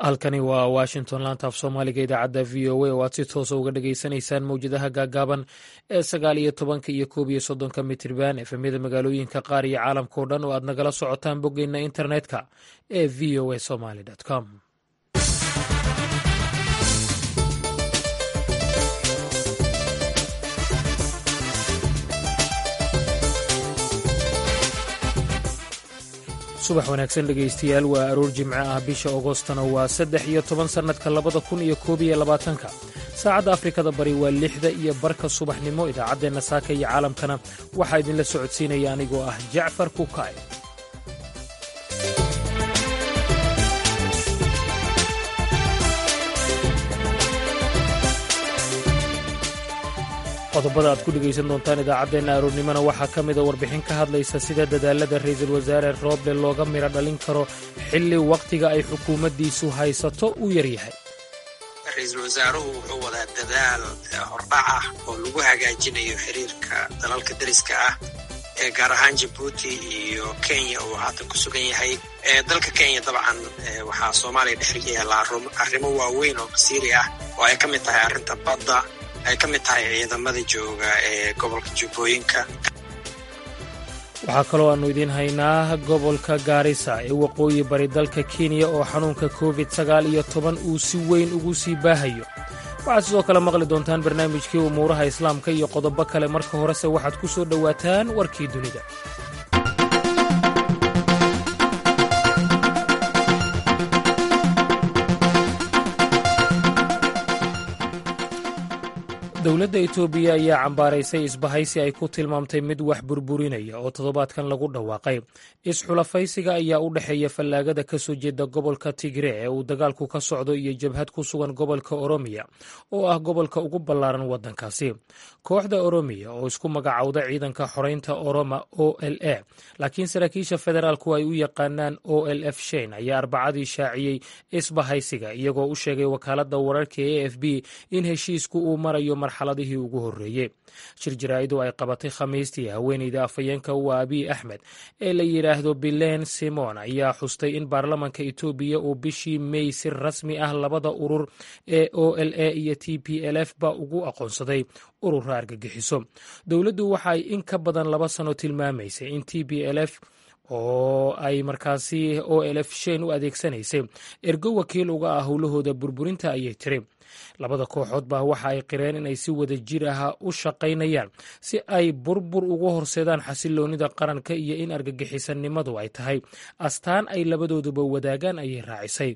halkani waa washington laanta af soomaaliga idaacadda v o a oo aad si toosa uga dhageysanaysaan mowjadaha gaagaaban ee sagaal iyo tobanka iyo koob iyo soddonka mitirban efemyada magaalooyinka qaar iyo caalamkao dhan oo aad nagala socotaan boggeyna internetka ee v o a somaly com subax wanaagsan dhegaystayaal waa aroor jimco ah bisha agostana waa saddex iyo toban sannadka labada kun iyo koob iyo labaatanka saacadda afrikada bari waa lixda iyo barka subaxnimo idaacaddeenna saaka iyo caalamkana waxaa idinla socodsiinaya anigoo ah jacfar kukaay qodobada aad ku dhegaysan doontaan idaacaddeenna aroornimona waxaa ka mida warbixin ka hadlaysa sida dadaalada ra'iisul wasaare rooble looga midho dhalin karo xilli wakhtiga ay xukuumaddiisu haysato uu yaryahay ra-iisul wasaaruhu wuxuu wadaa dadaal hordhac ah oo lagu hagaajinayo xiriirka dalalka deriska ah ee gaar ahaan jabuuti iyo kenya uu haatan ku sugan yahay dalka kenya dabcan waxaa soomaaliya dhex yaala arrimo waaweyn oo masiiri ah oo ay ka mid tahay arrinta badda ay ka mid tahay ciidamada jooga ee gobolka jubbooyinka waxaa kaloo aannu idiin haynaa gobolka gaarisa ee waqooyi bari dalka kenya oo xanuunka covid sagaal iyo toban uu si weyn ugu sii baahayo waxaad sidoo kale maqli doontaan barnaamijkii umuuraha islaamka iyo qodobo kale marka horese waxaad ku soo dhowaataan warkii dunida dowladda etoobiya ayaa cambaaraysay isbahaysi ay ku tilmaamtay mid wax burburinaya oo toddobaadkan lagu dhawaaqay isxulafaysiga ayaa u dhexeeya fallaagada ka soo jeeda gobolka tigre ee uu dagaalku ka socdo iyo jabhad ku sugan gobolka oromiya oo ah gobolka ugu ballaaran waddankaasi kooxda oromiya oo isku magacowda ciidanka xoreynta oroma o l a laakiin saraakiisha federaalku ay u yaqaanaan o l f shein ayaa arbacadii shaaciyey isbahaysiga iyagoo u sheegay wakaaladda wararka e f b in heshiisku uu marayo marxaladihii ugu horreeyey shir jaraa'idu ay qabatay khamiistii haweeneyda afhayeenka u abiy axmed ee la yidhaahdo bilen simon ayaa xustay in baarlamanka etoobiya uu bishii mey si rasmi ah labada urur ee o l a iyo t p l f ba ugu aqoonsaday urura argagixiso dowladdu waxa ay in ka badan laba sano tilmaamaysay in t p l f oo ay markaasi o l f shein u adeegsanaysay ergo wakiil uga ah howlahooda burburinta ayay tiri labada kooxood baa waxa ay qireen inay si wada jir ah u shaqaynayaan si ay burbur ugu horseedaan xasiloonida qaranka iyo in argagixisannimadu ay tahay astaan ay labadooduba wadaagaan ayay raacisay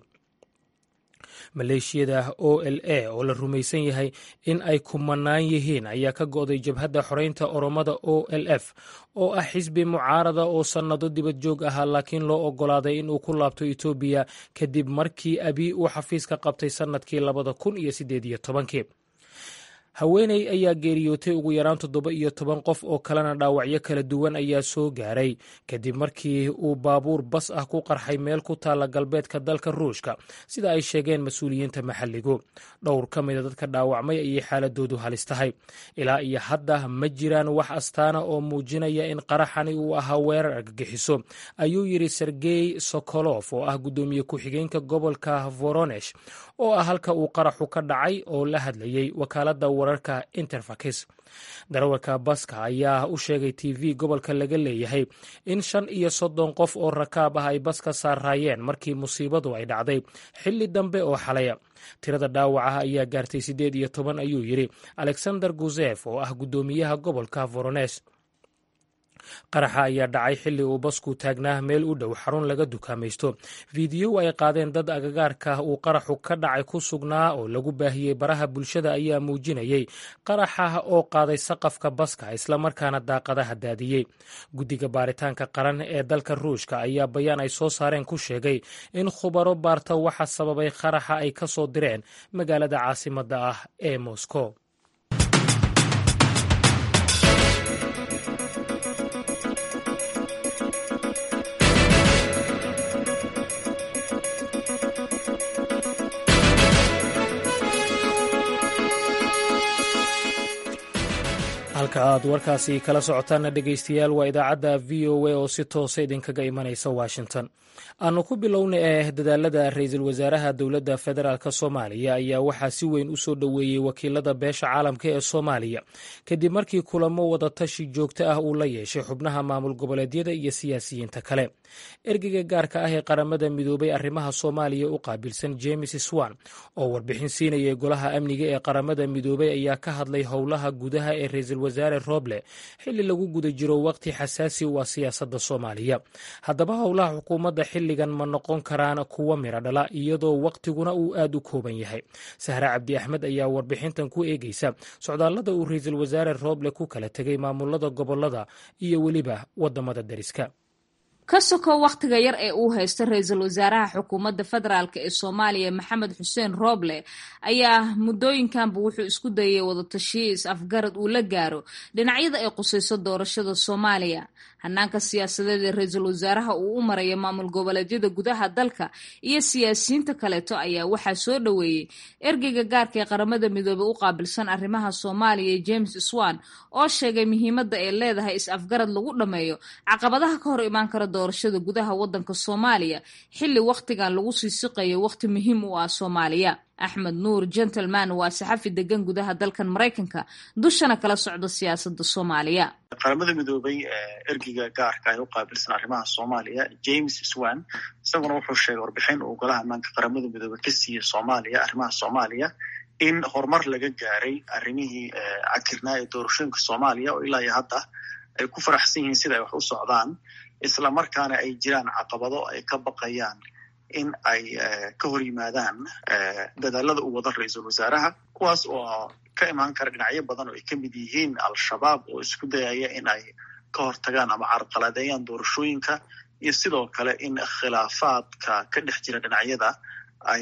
maleeshiyada o l a oo la rumaysan yahay in ay kumanaan yihiin ayaa ka go'day jabhadda xoreynta oromada o l f oo ah xisbi mucaarada oo sannado dibad joog ahaa laakiin loo oggolaaday in uu ku laabto etoobiya kadib markii abiy uu xafiiska qabtay sannadkii labada kun iyo siddeed iyo tobankii haweeney ayaa geeriyootay ugu yaraan toddoba iyo toban qof oo kalena dhaawacyo kala duwan ayaa soo gaaray kadib markii uu baabuur bas ah ku qarxay meel ku taalla galbeedka dalka ruushka sida ay sheegeen mas-uuliyiinta maxalligu dhowr ka mida dadka dhaawacmay ayay xaaladoodu halis tahay ilaa iyo hadda ma jiraan wax astaana oo muujinaya in qaraxani uu ahaa weerar argagixiso ayuu yidhi sergey sokolof oo ah guddoomiye ku-xigeenka gobolka voronesh oo ah halka uu qaraxu ka dhacay oo la hadlayey wakaaladda wararka interfakis darawalka baska ayaa u sheegay t v gobolka laga leeyahay in shan iyo soddon qof oo rakaab ah ay baska saaraayeen markii musiibadu ay dhacday xilli dambe oo xalaya tirada dhaawacaha ayaa gaartay siddeed iyo toban ayuu yidhi alexander guzef oo ah guddoomiyaha gobolka vorones qaraxa ayaa dhacay xilli uu basku taagnaa meel u dhow xarun laga dukaamaysto fiidiyow ay qaadeen dad agagaarka uu qaraxu ka dhacay ku sugnaa oo lagu baahiyey baraha bulshada ayaa muujinayey qaraxa oo qaaday saqafka baska islamarkaana daaqadaha daadiyey guddiga baaritaanka qaran ee dalka ruushka ayaa bayaan ay soo saareen ku sheegay in khubaro baarta waxa sababay qaraxa ay ka soo direen magaalada caasimadda ah ee moscow halka aad warkaasi kala socotaanna dhegaystayaal waa idaacadda v o a oo si toosa idinkaga imanaysa washington aanu ku bilowna ee dadaalada ra-iisul wasaaraha dowladda federaalk soomaaliya ayaa waxaa si weyn u soo dhoweeyey wakiilada beesha caalamka ee soomaaliya kadib markii kulamo wadatashi joogto ah uu la yeeshay xubnaha maamul goboleedyada iyo siyaasiyiinta kale ergeyga gaarka ah ee qaramada midoobay arrimaha soomaaliya u qaabilsan james swan oo warbixin siinayay golaha amniga ee qaramada midoobay ayaa ka hadlay howlaha gudaha ee ra-iisul wasaare roble xilli lagu guda jiro waqti xasaasi u ah siyaasadda soomaaliya haddaba howlaha xukuumadda xilligan ma noqon karaan kuwo miro dhala iyadoo waqtiguna uu aad u kooban yahay sahre cabdi axmed ayaa warbixintan ku eegeysa socdaallada uu ra-iisul wasaare roble ku kala tegay maamulada gobolada iyo weliba wadamada deriska ka sokow wakhtiga yar ee uu haysta ra-iisul wasaaraha xukuumadda federaalk ee soomaaliya maxamed xuseen rooble ayaa muddooyinkanba wuxuu isku dayay wadatashiyo is-afgarad uu la gaaro dhinacyada ay qusayso doorashada soomaaliya hanaanka siyaasadeed ee ra-iisul wasaaraha uu u maraya maamul goboleedyada gudaha dalka iyo siyaasiyiinta kaleeto ayaa waxaa soo dhoweeyey ergeyga gaarka ee qaramada midoobey u qaabilsan arrimaha soomaaliya james swan oo sheegay muhiimadda ay leedahay is-afgarad lagu dhammeeyo caqabadaha ka hor imaan kara doorashada gudaha wadanka soomaaliya xilli wakhtigan lagu sii siqayo wakhti muhiim u ah soomaaliya axmed nuur gentleman waa saxafi degan gudaha dalkan maraykanka dushana kala socda siyaasada soomaaliya qaramada midoobay ergeyga gaarka ee u qaabilsan arrimaha soomaaliya james swan isaguna wuxuu sheegay warbixin uu golaha ammaanka qaramada midoobey ka siiyey soomaaliya arrimaha soomaaliya in horumar laga gaaray arrimihii cakirnaa ee doorashooyinka soomaaliya oo ilaa iyo hadda ay ku faraxsan yihiin sida ay wax u socdaan isla markaana ay jiraan caqabado ay ka baqayaan in ay ka hor yimaadaan dadaalada uu wado ra-iisul wasaaraha kuwaas oo ka imaan kara dhinacyo badan oo ay ka mid yihiin al-shabaab oo isku dayaya in ay ka hortagaan ama carqaladeeyaan doorashooyinka iyo sidoo kale in khilaafaadka ka dhex jira dhinacyada ay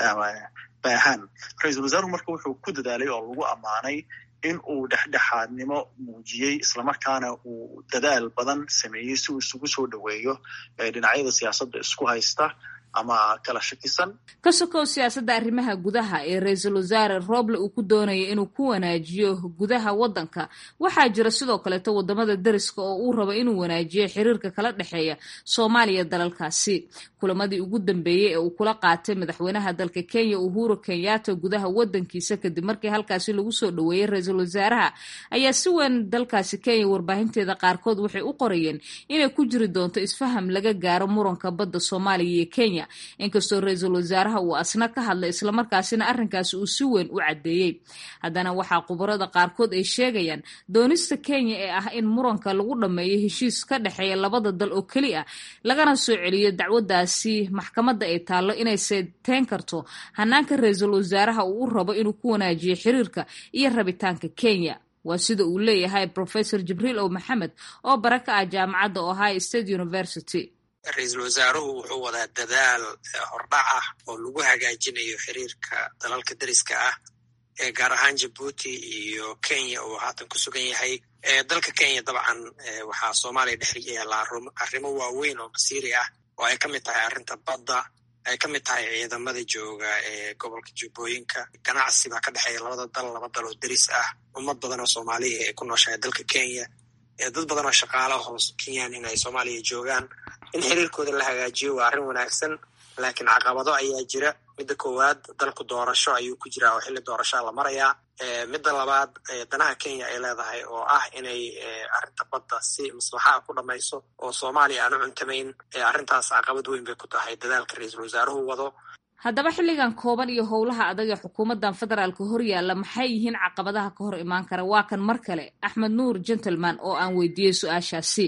baahaan ra-iisul wasaaruhu marka wuxuu ku dadaalay oo lagu ammaanay in uu dhexdhexaadnimo muujiyey islamarkaana uu dadaal badan sameeyey si uu isugu soo dhoweeyo dhinacyada siyaasadda isku haysta ama kala shakisan ka sokow siyaasadda arrimaha gudaha ee ra-iisul wasaare roble uu ku doonaya inuu ku wanaajiyo gudaha waddanka waxaa jira sidoo kaleeto wadamada deriska oo uu rabo inuu wanaajiyo xiriirka kala dhexeeya soomaaliya dalalkaasi kulamadii ugu dambeeyey ee uu kula qaatay madaxweynaha dalka kenya uhuru kenyatta gudaha wadankiisa kadib markii halkaasi lagu soo dhoweeyey ra-iisul wasaaraha ayaa si weyn dalkaasi kenya warbaahinteeda qaarkood waxay u qorayeen inay ku jiri doonto isfaham laga gaaro muranka badda soomaaliya iyo kenya inkastoo ra-iisul wasaaraha uu asna ka hadlay islamarkaasina arrinkaasi uu si weyn u caddeeyey haddana waxaa khubarada qaarkood ay sheegayaan doonista kenya ee ah in muranka lagu dhammeeyo heshiis ka dhexeeya labada dal oo keli ah lagana soo celiyo dacwadaasi maxkamadda ay taallo inay seeteyn karto hanaanka ra-iisul wasaaraha uu u rabo inuu ku wanaajiyo xiriirka iyo rabitaanka kenya waa sida uu leeyahay professor jibriil ow maxamed oo bara ka ah jaamacadda ohio state university ra-iisul wasaaruhu wuxuu wadaa dadaal hordhac ah oo lagu hagaajinayo xiriirka dalalka deriska ah ee gaar ahaan jabuuti iyo kenya uu haatan ku sugan yahay dalka kenya dabcan waxaa soomaaliya dhex yaallaa arrimo waaweyn oo masiiri ah oo ay ka mid tahay arrinta badda ay ka mid tahay ciidamada jooga ee gobolka jubbooyinka ganacsi baa ka dhexeeya labada dal laba dal oo deris ah ummad badan oo soomaaliya ay ku nooshahay dalka kenya dad badan oo shaqaala hoos kenyaan in ay soomaaliya joogaan in xiriirkooda la hagaajiyo waa arrin wanaagsan laakiin caqabado ayaa jira midda koowaad dalku doorasho ayuu ku jiraa oo xilli doorashaa la marayaa midda labaad danaha kenya ay leedahay oo ah inay arrinta badda si maslaxaa ku dhamayso oo soomaaliya aan u cuntamayn arrintaas caqabad weyn bay ku tahay dadaalka ra-iisul wasaaruhu wado haddaba xilligan kooban iyo howlaha adag ee xukuumaddan federaalka horyaalla maxay yihiin caqabadaha ka hor imaan kara waa kan mar kale axmed nuur gentleman oo aan weydiiyey su-aashaasi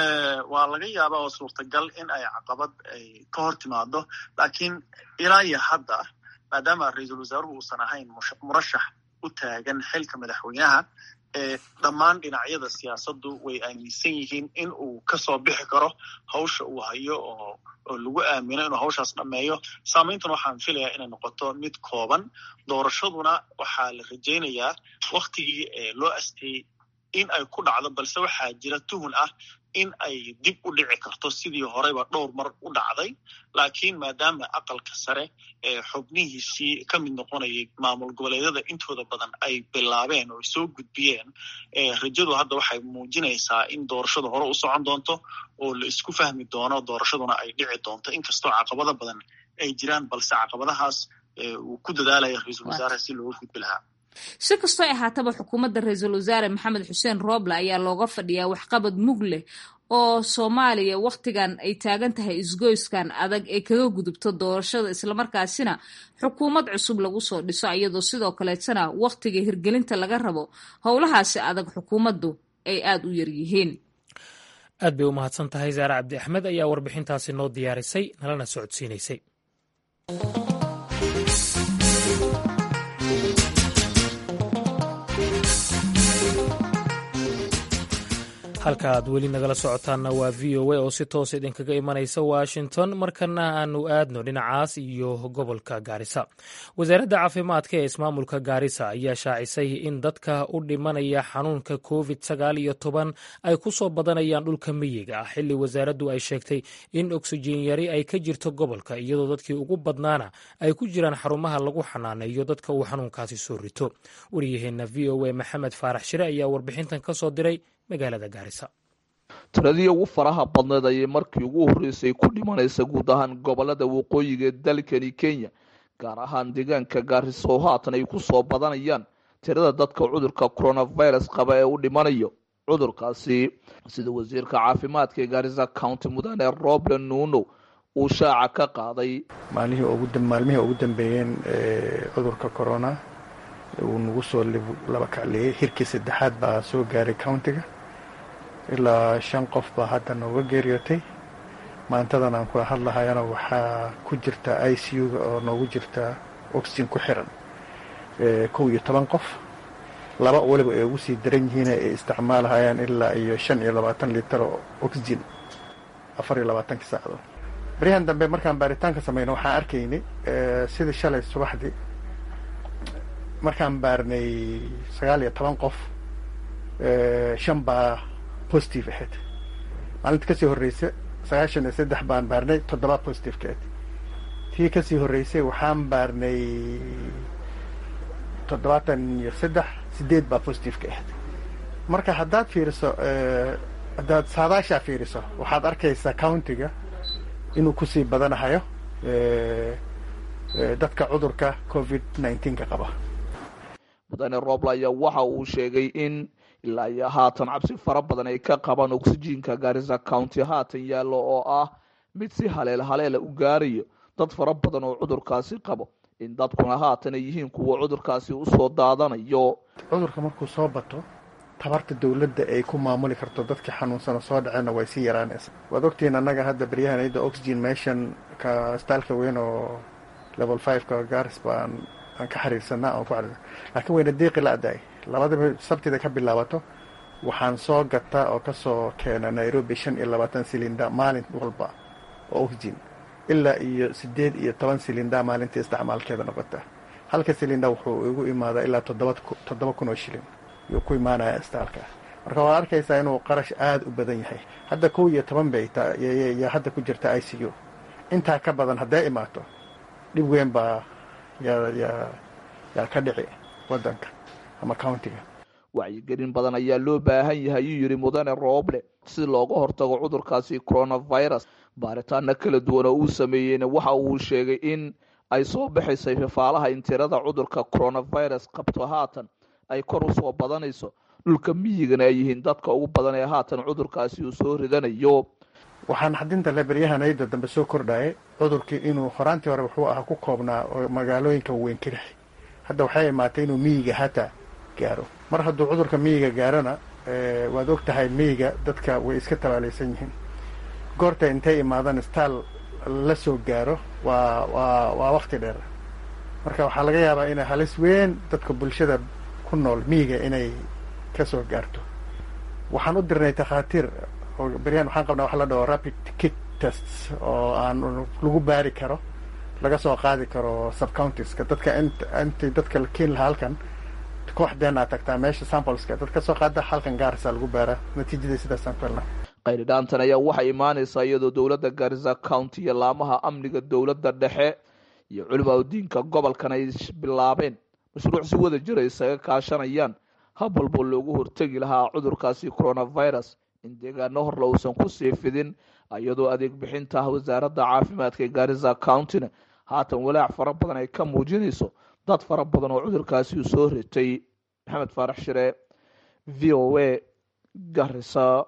waa laga yaabaa oo suurtagal in ay caqabad ay ka hor timaado laakiin ilaa iyo hadda maadaama ra-iisul wasaaruhu uusan ahayn murashax u taagan xilka madaxweynaha dhammaan dhinacyada siyaasaddu way aaminsan yihiin in uu kasoo bixi karo hawsha uu hayo oo oo lagu aamino inuu hawshaas dhammeeyo saamayntan waxaan filayaa inay noqoto mid kooban doorashaduna waxaa la rajaynayaa waktigii loo asteeyey in ay ku dhacdo balse waxaa jira tuhun ah in ay dib u dhici karto sidii horeyba dhowr mar u dhacday laakiin maadaama aqalka sare ee xubnihiisii ka mid noqonayay maamul goboleedyada intooda badan ay bilaabeen oo soo gudbiyeen rajadu hadda waxay muujinaysaa in doorashadu hore u socon doonto oo la isku fahmi doono doorashaduna ay dhici doonto inkastoo caqabado badan ay jiraan balse caqabadahaas uu ku dadaalaya ra-iisul wasaaraha si looga gudbi lahaa si kastoo ahaataba xukuumadda ra-iisul wasaare maxamed xuseen rooble ayaa looga fadhiyaa waxqabad mug leh oo soomaaliya wakhtigan ay taagan tahay isgoyskan adag ee kaga gudubto doorashada islamarkaasina xukuumad cusub lagu soo dhiso iyadoo sidoo kaleetana wakhtiga hirgelinta laga rabo howlahaasi adag xukuumaddu ay aada u yaryihiin aad bay u mahadsan tahay saare cabdi axmed ayaa warbixintaasi noo diyaarisay nalana socodsiinaysay halka aad weli nagala socotaanna waa v o a oo si toos idinkaga imanaysa washington markana aanu aadno dhinacaas iyo gobolka gaarisa wasaaradda caafimaadka ee ismaamulka gaarisa ayaa shaacisay in dadka u dhimanaya xanuunka covid sagaal iyo toban ay ku soo badanayaan dhulka miyiga ah xilli wasaaraddu ay sheegtay in oksijiin yari ay ka jirto gobolka iyadoo dadkii ugu badnaana ay ku jiraan xarumaha lagu xanaaneeyo dadka uu xanuunkaasi soo rito waryaheena v o a maxamed faarax shire ayaa warbixintan ka soo diray magaalada gaarisa tiradii ugu faraha badneed ayay markii ugu horreysay ku dhimanaysa guud ahaan gobolada waqooyiga ee dalkani kenya gaar ahaan deegaanka gaarisa oo haatan ay ku soo badanayaan tirada dadka cudurka coronavirus qaba ee u dhimanayo cudurkaasi sida wasiirka caafimaadka ee gaarisa county mudane roble nuno uu shaaca ka qaaday maalmihii ugu dambeeyeen cudurka corona uu nagu soo laba kacleeyey hirkii saddexaad baa soo gaaray countiga ilaa shan qof baa hadda nooga geeriyootay maantadan aan kula hadlahayana waxaa ku jirta i c u-ga oo noogu jirta oxygen ku xiran kow iyo toban qof laba weliba ay ugu sii daran yihiin ay isticmaalahayaan ilaa iyo shan iyo labaatan litar oo oxygen afar iyo labaatankii saacdood baryahan dambe markaan baaritaanka samayno waxaan arkaynay sidii shalay subaxdii markaan baarnay sagaal iyo toban qof shan baa positive ahayd maalinta kasii horreysa sagaashan iyo saddex baan baarnay toddoba positive ka ahayd tii kasii horreysay waxaan baarnay toddobaatan iyo saddex sideed baa positive ka ahayd marka haddaad fiiriso haddaad saadaashaa fiiriso waxaad arkaysaa countiga inuu kusii badanahayo dadka cudurka covid nineteenka qaba mudane roble ayaa waxa uu sheegay in ilaa iyo haatan cabsi fara badan ay ka qabaan oksijiinka gaarisa county haatan yaallo oo ah mid si haleel haleela u gaarayo dad fara badan oo cudurkaasi qabo in dadkuna haatan ay yihiin kuwa cudurkaasi usoo daadanayo cudurka markuu soo bato tabarta dowladda ay ku maamuli karto dadkii xanuunsano soo dhaceenna way sii yaraanaysa waad ogtihiin annaga hadda baryahan iyada oxygen meeshan ka staalka weyn oo level fiveka gaaris baan aan ka xiriirsanaa aan ku xiriirsan laakiin wayna deeqi la-daay labadaba sabtida ka bilaabato waxaan soo gataa oo kasoo keena nairobi shan iyo labaatan silinda maalin walba oo oxygen ilaa iyo sideed iyo toban silinda maalintii isticmaalkeeda noqota halka silinda wuxuu igu imaadaa ilaa toddoba kun oo shilin yuu ku imaanaya istaalka marka waad arkaysaa inuu qarash aada u badan yahay hadda kow iyo toban bay yaa hadda ku jirta i c u intaa ka badan hadday imaato dhib weyn baa yaa ka dhici wadanka ama countiga wacyigelin badan ayaa loo baahan yahay ayuu yidhi mudane rooble si looga hortago cudurkaasi coronavirus baaritaana kala duwan oo uu sameeyeyna waxa uu sheegay in ay soo baxaysay fafaalaha in tirada cudurka coronavirus qabto haatan ay kor usoo badanayso dhulka miyigana ay yihiin dadka ugu badan ee haatan cudurkaasi uu soo ridanayo waxaan xadinta le baryahanayda dambe soo kordhayay cudurkii inuu horaantii hore wuxuu ahaa ku koobnaa oo magaalooyinka weyn ka dhexay hadda waxay imaatay inuu miyiga hataa gaaro mar hadduu cudurka miyiga gaarona waad og tahay miyiga dadka way iska tabaalaysan yihiin goorta intay imaadaan istaal la soo gaaro waa waa waa wakti dheer marka waxaa laga yaabaa inay halis weyn dadka bulshada ku nool miyiga inay ka soo gaarto waxaan u dirnay takhaatiir oo beryahan waxaan qabnaa waxa la dhaho rapid kit tests oo aan lagu baari karo laga soo qaadi karo subcountiska dadka intii dadka la keeni lahaa halkan kooxdeenaa tagtaa meesha sampleska dad ka soo qaada halkan gaarisa lagu baaraa natiijadii sidaasaan ku helnaa qayridhaantan ayaa waxay imaanaysaa iyadoo dowladda garisa county iyo laamaha amniga dowladda dhexe iyo culimaa diinka gobolkan ay bilaabeen mashruuc si wada jira isaga kaashanayaan hab walbo loogu hortegi lahaa cudurkaasi coronavirus in deegaano horle uusan kusii fidin iyadoo adeeg bixinta ah wasaaradda caafimaadka ee garisa countyna haatan walaac fara badan ay ka muujinayso dad fara badan oo cudurkaasi uu soo ritay maxamed faarax shire v o a garisa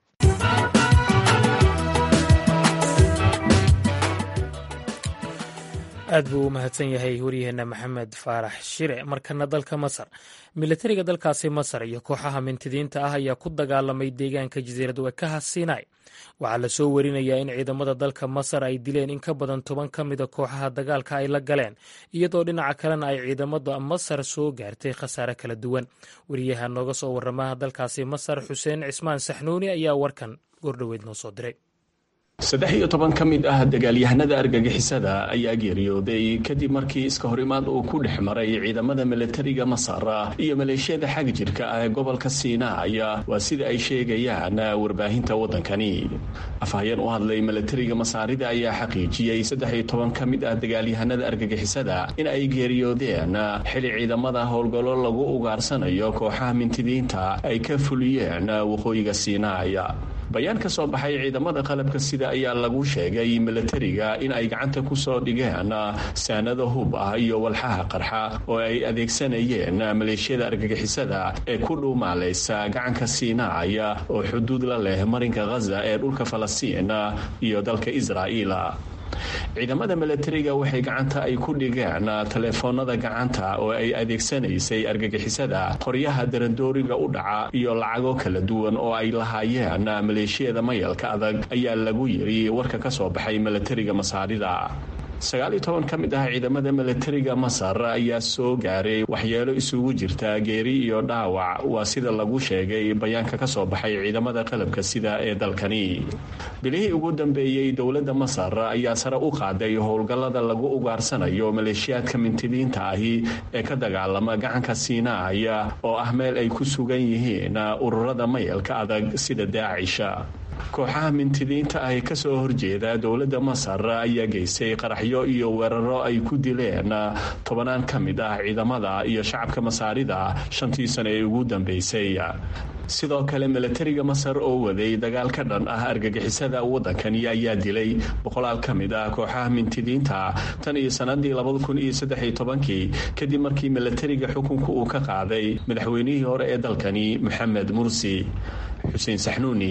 aad buu u mahadsan yahay waryaheena maxamed faarax shire markana dalka masar milatariga dalkaasi masar iyo kooxaha mintidiinta ah ayaa ku dagaalamay deegaanka jasiirad wekaha sinai waxaa lasoo warinayaa in ciidamada dalka masar ay dileen in ka badan toban ka mida kooxaha dagaalka ay la galeen iyadoo dhinaca kalena ay ciidamada masar soo gaartay khasaare kala duwan wariyaha nooga soo waramaha dalkaasi masar xuseen cismaan saxnuuni ayaa warkan goordhoweyd noo soo diray saddex iyo toban ka mid ah dagaalyahanada argagixisada ayaa geeriyooday kadib markii iska hor imaad uu ku dhex maray ciidamada milatariga masar iyo maleeshiyada xag jirka ah ee gobolka siinaay waa sida ay sheegayaan warbaahinta waddankani afhayeen u hadlay milatariga masaarida ayaa xaqiijiyey saddex iyo toban ka mid ah dagaalyahanada argagixisada in ay geeriyoodeen xili ciidamada howlgallo lagu ugaarsanayo kooxaha mintidiinta ay ka fuliyeen waqooyiga siinaay bayaan ka soo baxay ciidamada qalabka sida ayaa lagu sheegay milatariga in ay gacanta ku soo dhigeen saanado hub ah iyo walxaha qarxa oo ay adeegsanayeen maleeshiyada argagixisada ee ku dhuumaalaysa gacanka siinaay oo xuduud la leh marinka khaza ee dhulka falastiin iyo dalka israa'iil ciidamada milatariga waxay gacanta ay ku dhigeen taleefoonada gacanta oo ay adeegsanaysay argagixisada qoryaha darandooriga u dhaca iyo lacago kala duwan oo ay lahaayeen maleeshiyada mayalka adag ayaa lagu yiri warka ka soo baxay milatariga masaarida sagaal iyo toban ka mid ah ciidamada milatariga masar ayaa soo gaaray waxyeelo isugu jirta geeri iyo dhaawac waa sida lagu sheegay bayaanka ka soo baxay ciidamada qalabka sida ee dalkani bilihii ugu dambeeyey dowladda masar ayaa sare u qaaday howlgallada lagu ugaarsanayo maleeshiyaadka mintidiinta ahi ee ka dagaalama gacanka siinaay oo ah meel ay ku sugan yihiin ururada mayalka adag sida daacisha kooxaha mintidiinta ah ee kasoo horjeeda dowladda masar ayaa geystay qaraxyo iyo weeraro ay ku dileen tobanaan ka mid ah ciidamada iyo shacabka masaarida shantii sano ee ugu dambeysay sidoo kale milatariga masar oo waday dagaal ka dhan ah argagixisada waddankani ayaa dilay boqolaal ka mid ah kooxaha mintidiinta tan iyo sanadii labada kun iyo saddexiyo tobankii kadib markii milatariga xukunka uu ka qaaday madaxweynihii hore ee dalkani moxamed mursi xuseen saxnuuni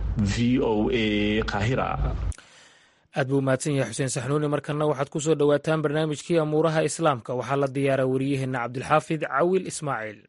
v o a kahira aad buu mahadsan yahay xuseen saxnuuni markana waxaad ku soo dhowaataan barnaamijkii amuuraha islaamka waxaa la diyaara wariyaheenna cabdilxaafid cawil ismaaciil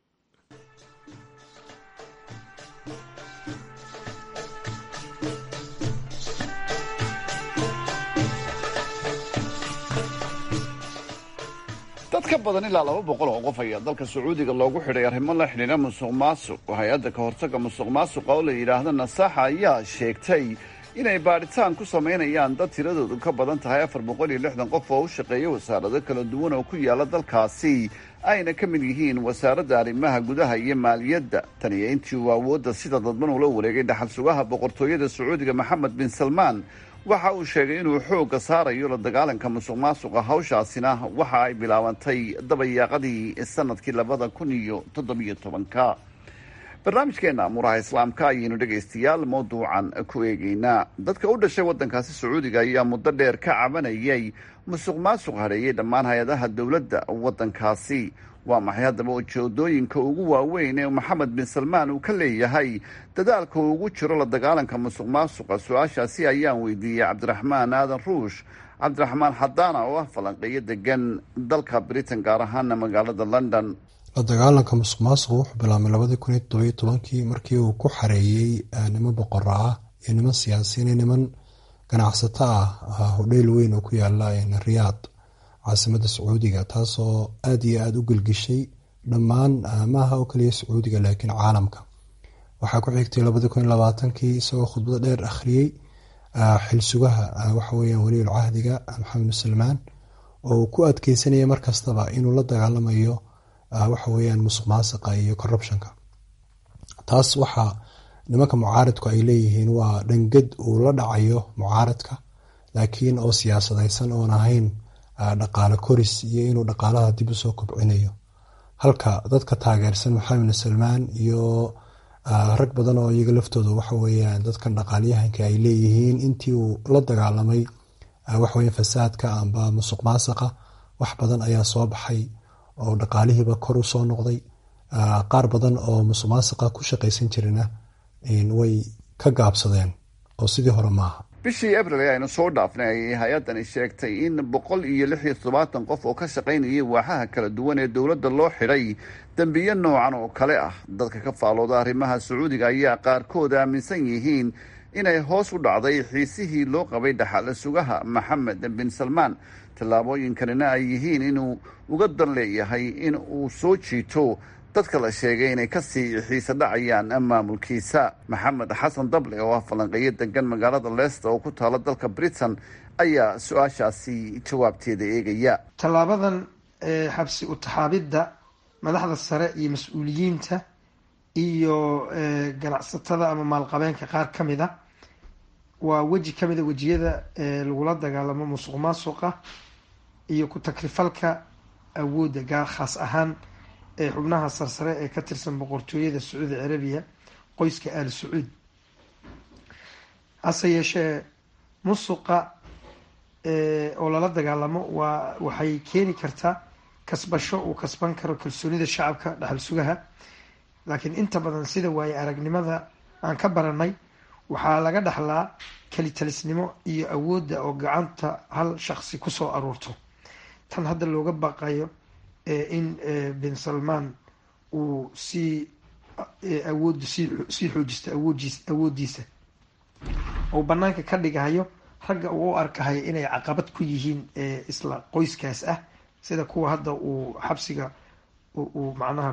dad ka badan ilaa laba boqol oo qof ayaa dalka sacuudiga loogu xidhay arrimo la xidhiidha musuq maasuq hay-adda ka hortagga musuq maasuqa oo la yidhaahda nasaxa ayaa sheegtay inay baadhitaan ku samaynayaan dad tiradoodu ka badan tahay afar boqol iyo lixdan qof oo u shaqeeya wasaarado kala duwan oo ku yaala dalkaasi ayna ka mid yihiin wasaaradda arrimaha gudaha iyo maaliyadda tan iyo intii uu awoodda sida dadban ula wareegay dhaxal sugaha boqortooyada sacuudiga maxamed bin salmaan waxa uu sheegay inuu xoogga saarayo la dagaalanka musuq maasuqa hawshaasina waxa ay bilaabantay dabayaaqadii sanadkii labada kun iyo toddobiyo tobanka barnaamijkeena amuuraha islaamka ayaynu dhegaystayaal mawduucan ku eegeynaa dadka u dhashay waddankaasi sacuudiga ayaa muddo dheer ka cabanayay musuq maasuq hadheeyay dhammaan hay-adaha dowladda waddankaasi waa maxay haddaba ujeedooyinka ugu waaweyn ee maxamed bin salmaan uu ka leeyahay dadaalka uu ugu jiro la dagaalanka musuq maasuqa su-aashaasi ayaan weydiiyey cabdiraxmaan aadan ruush cabdiraxmaan xadaana oo ah falanqeeyo degan dalka britain gaar ahaana magaalada london la dagaalanka musuq maasuqa wuxuu bilaabmay labadii kun iyo toddobiyo tobankii markii uu ku xareeyey niman boqora ah iyo niman siyaasiyiin iyo niman ganacsato ah hodheyl weyn oo ku yaala riyaad caasimada sacuudiga taasoo aada iyo aada u gelgishay dhammaan maaha oo kaliya sacuudiga laakiin caalamka waxaa ku xigtay labadii kun iyo labaatankii isagoo khudbado dheer akhriyey xilsugaha waxaweyaan waliil cahdiga maxamed bin salmaan oo uu ku adkeysanaya markastaba inuu la dagaalamayo waxaweyaan musuq maasiqa iyo corruptionka taas waxaa nimanka mucaaradku ay leeyihiin waa dhangad uu la dhacayo mucaaradka laakiin oo siyaasadaysan oon ahayn dhaqaale koris iyo inuu dhaqaalaha dib usoo kobcinayo halka dadka taageersan maxamed salmaan iyo rag badan oo iyaga laftooda waxa weyaan dadkan dhaqaalyahanka ay leeyihiin intii uu la dagaalamay waxaweya fasaadka amba musuq maasaqa wax badan ayaa soo baxay oo dhaqaalihiiba kor u soo noqday qaar badan oo musuq maasaqa ku shaqaysan jirina way ka gaabsadeen oo sidii hore maaha bishii abril ee aynu soo dhaafnay ayay hay-addani sheegtay in boqol iyo lix iyo toddobaatan qof oo ka shaqaynayay waaxaha kala duwan ee dowladda loo xidhay dembiyo noocan oo kale ah dadka ka faalooda arrimaha sacuudiga ayaa qaarkood aaminsan yihiin inay hoos u dhacday xiisihii loo qabay dhaxale sugaha maxamed bin salmaan tallaabooyinkanina ay yihiin inuu uga dan leeyahay in uu soo jiito dadka la sheegay inay kasii xiise dhacayaan maamulkiisa maxamed xasan dable oo ah falanqeeyo degan magaalada leicester oo ku taala dalka britain ayaa su-aashaasi jawaabteeda eegaya tallaabadan xabsi utaxaabidda madaxda sare iyo mas-uuliyiinta iyo ganacsatada ama maalqabeenka qaar ka mid a waa weji ka mid a wejiyada lagula dagaalamo musuq maasuqa iyo ku-takrifalka awoodda gaar khaas ahaan ee xubnaha sarsare ee ka tirsan boqortooyada sacuudi carabiya qoyska aal sacuud hase yeeshee musuqa oo lala dagaalamo waa waxay keeni kartaa kasbasho uu kasban karo kalsoonida shacabka dhaxal sugaha laakiin inta badan sida waaye aragnimada aan ka baranay waxaa laga dhaxlaa kelitalisnimo iyo awoodda oo gacanta hal shaqsi kusoo aruurto tan hadda looga baqayo in bin salmaan uu sii awoodda sii xoojisto awoodiis awooddiisa uu banaanka ka dhigahayo ragga uu u arkahayo inay caqabad ku yihiin isla qoyskaas ah sida kuwa hadda uu xabsiga uu macnaha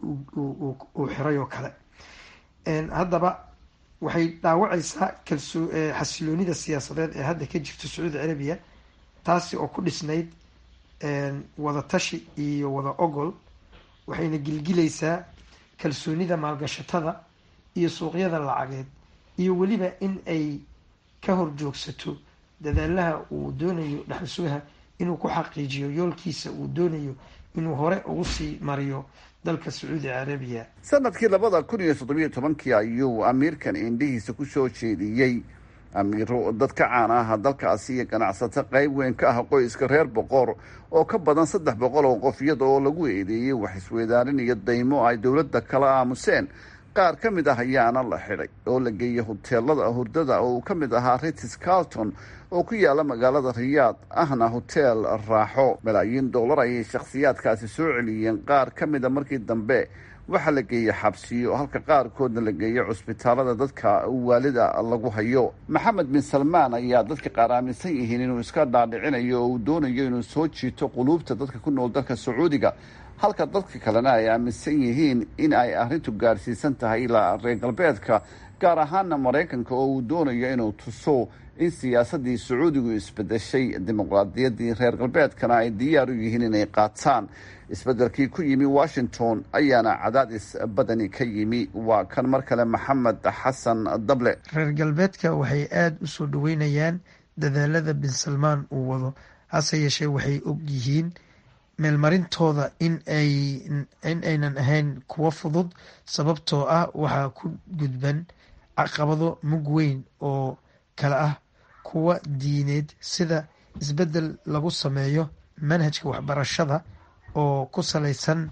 uu xiray oo kale haddaba waxay dhaawacaysaa kalsoo xasiloonida siyaasadeed ee hadda ka jirto sacuudi carabiya taasi oo ku dhisnayd wada tashi iyo wada ogol waxayna gilgilaysaa kalsoonida maalgashatada iyo suuqyada lacageed iyo weliba in ay ka horjoogsato dadaalaha uu doonayo dhaxal sugaha inuu ku xaqiijiyo yoolkiisa uu doonayo inuu hore ugu sii mariyo dalka sacuudi carabiya sanadkii labada kun iyo toddobiyo tobankii ayuu amiirkan indhihiisa ku soo jeediyey amiiro dad ka caan ah dalkaasi iyo ganacsato qayb weyn ka ah qoyska reer boqor oo ka badan saddex boqol oo qof iyada oo lagu eedeeyey wax isweydaarin iyo daymo ay dowladda kala aamuseen qaar ka mid ah ayaana la xidhay oo la geeyey hoteelada hurdada oo uu ka mid ahaa ritis carlton oo ku yaala magaalada riyaad ahna hoteel raaxo malaayiin dollar ayay shakhsiyaadkaasi soo celiyeen qaar ka mida markii dambe waxaa la geeyey xabsiyo halka qaarkoodna la geeyey cusbitaalada dadka waalida lagu hayo maxamed bin salmaan ayaa dadka qaar aaminsan yihiin inuu iska dhaadhicinayo oo uu doonayo inuu soo jiito quluubta dadka ku nool dalka sacuudiga halka dadka kalena ay aaminsan yihiin in ay arrintu gaarsiisan tahay ilaa reer galbeedka gaar ahaana maraykanka oo uu doonayo inuu tuso in siyaasaddii sacuudigu isbedeshay dimuqraadiyaddii reer galbeedkana ay diyaar u yihiin inay qaataan isbeddelkii ku yimi washington ayaana cadaadis badani ka yimi waa kan mar kale maxamed xasan dable reer galbeedka waxay aada u soo dhaweynayaan dadaalada bin salmaan uu wado hase yeeshee waxay og yihiin meelmarintooda in ay in aynan ahayn kuwo fudud sababtoo ah waxaa ku gudban caqabado mug weyn oo kale ah kuwa diineed sida isbeddel lagu sameeyo manhajka waxbarashada oo ku salaysan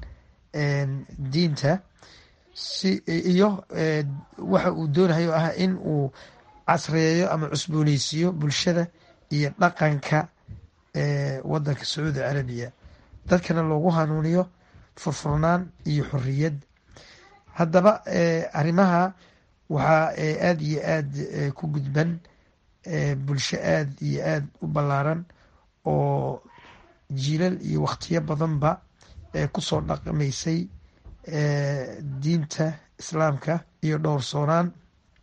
diinta si iyo waxa uu doonayo ah in uu casreeyo ama cusbooneysiiyo bulshada iyo dhaqanka wadanka sacuudi carabiya dadkana loogu hanuuniyo furfurnaan iyo xoriyad haddaba arrimaha waxaa aada iyo aada ku gudban bulsho aada iyo aada u ballaaran oo jiilal iyo wakhtiyo badanba kusoo dhaqmaysay diinta islaamka iyo dhowrsoonaan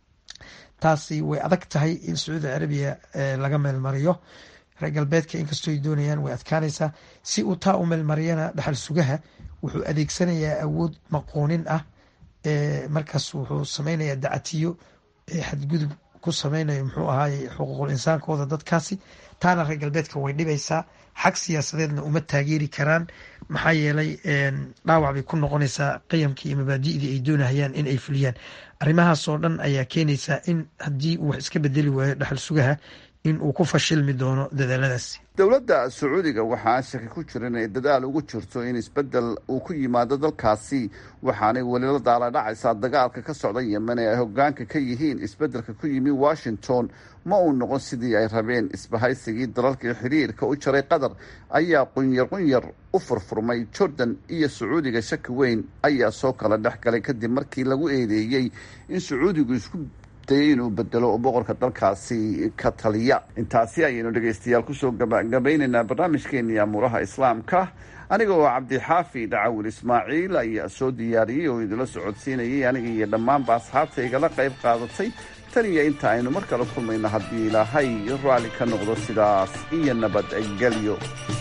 taasi way adag tahay in sacuudi carabiya laga meelmariyo reer galbeedka inkastoo ay doonayaan way adkaanaysaa si uu taa u meelmariyana dhaxal sugaha wuxuu adeegsanayaa awood maqoonin ah markaas wuxuu samaynayaa dacatiyo xadgudub ku samaynayo muxuu ahaay xuquuqul insaankooda dadkaasi taana reer galbeedka way dhibaysaa xag siyaasadeedna uma taageeri karaan maxaa yeelay dhaawac bay ku noqonaysaa qiyamkii iyo mabaadi'dii ay doonahayaan in ay fuliyaan arrimahaasoo dhan ayaa keenaysaa in haddii uu wax iska bedeli waayo dhaxal sugaha in uu ku fashilmi doono dadaaladaasi dowladda sacuudiga waxaa shaki ku jira inay dadaal ugu jirto in isbeddel uu ku yimaado dalkaasi waxaanay weli la daaladhacaysaa dagaalka ka socda yemen ee ay hogaanka ka yihiin isbeddelka ku yimi washington ma uu noqon sidii ay rabeen isbahaysigii dalalkii xiriirka u jaray qatar ayaa qunyar qunyar u furfurmay jordan iyo sacuudiga shaki weyn ayaa soo kala dhex galay kadib markii lagu eedeeyey in sacuudigu isku inuu bedelo boqorka dalkaasi ka taliya intaasi ayaynu dhegaystayaal kusoo gabagabaynaynaa barnaamijkeenii amuuraha islaamka aniga oo cabdixaafi dhacawil ismaaciil ayaa soo diyaariyey oo idinla socodsiinayay aniga iyo dhammaanba asxaabta igala qayb qaadatay tan iyo inta aynu mar kale kulmayno haddii ilaahay raalli ka noqdo sidaas iyo nabadgelyo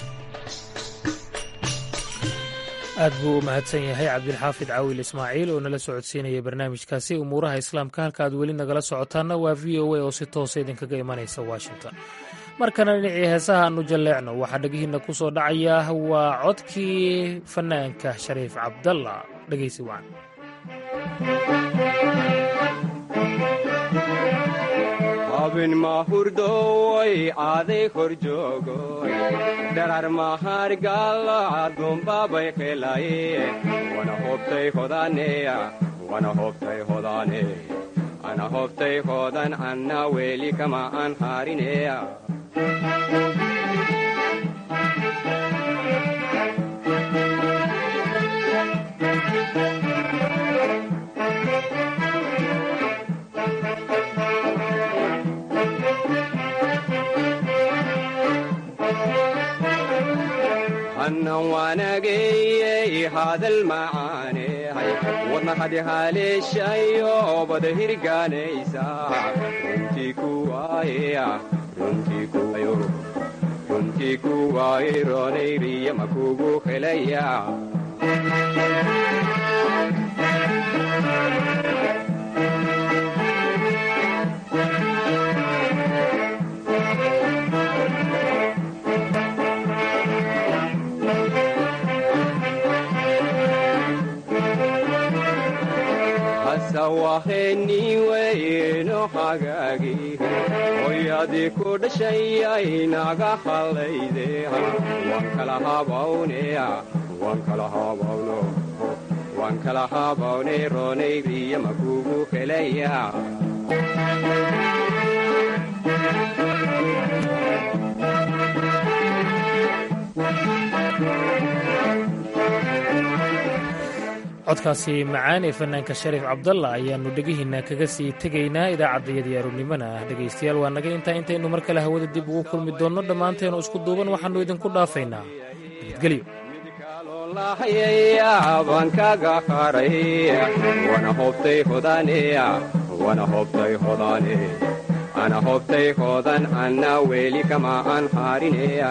aad buu u mahadsan yahay cabdilxaafid caawil ismaaciil oo nala socodsiinaya barnaamijkaasi umuuraha islaamka halka aad weli nagala socotaanna waa v o a oo si toosa idinkaga imanaysa washington markana dhinacii heesaha aanu jalleecno waxaa dhegihiinna ku soo dhacaya waa codkii fanaanka shariif cabdalla dhegaysi wacan abin mahurdoy aaday kor joogoy dharar mahargalacadunbabay qelaye wana hobtay hodaneya wana hobtay hodane ana hobtay hodan anna weli kama an harineya annan waanageyey hadal macaanehay wadna hadi haleeshayo bada hirgaanaysa runtii kuwaaya runtii kuwaaye roonayriya makugu helaya waheniweyno hagaagi hoyadii ku dhashayay naga hallayde waan kala habawneya waan kala habawno waan kala habawne roonayriya makugu helaya codkaasi macaan ee fanaanka shariif cabdalla ayaannu dhegihiinna kaga sii tegaynaa idaacaddayadii aroornimona ah dhegaystayaal waa naga intaa intaynu mar kale hawada dib ugu kulmi doonno dhammaanteenu isku duuban waxaannu idinku dhaafaynaa nabadgelyo baan kaga haray wana hobtay hodaneya wana hobtay hodane ana hobtay hodan anna weli kama an harineya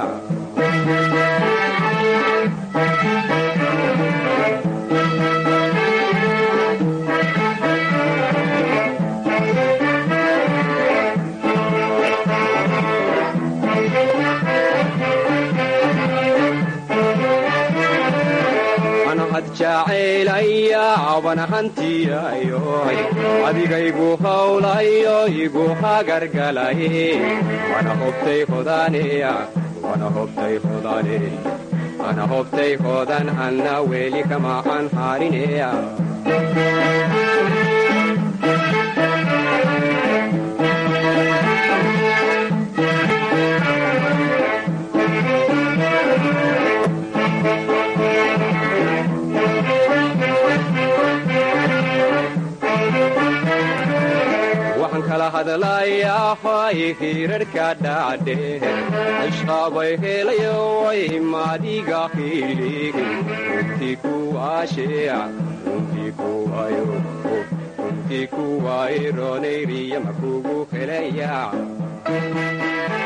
jacaylaya wana hantiyayoy adigaygu hawlayo igu hagargalaye wana hobtay hodaneya wana hobtay hodane ana hobtay hodan anna weli kama an harineya hadlayahay hirarhka dhacdhe ashqabay helayoay madiga hilig runtii kuwaasheya runtii kuwayo runtii kuway roonayriya makugu helaya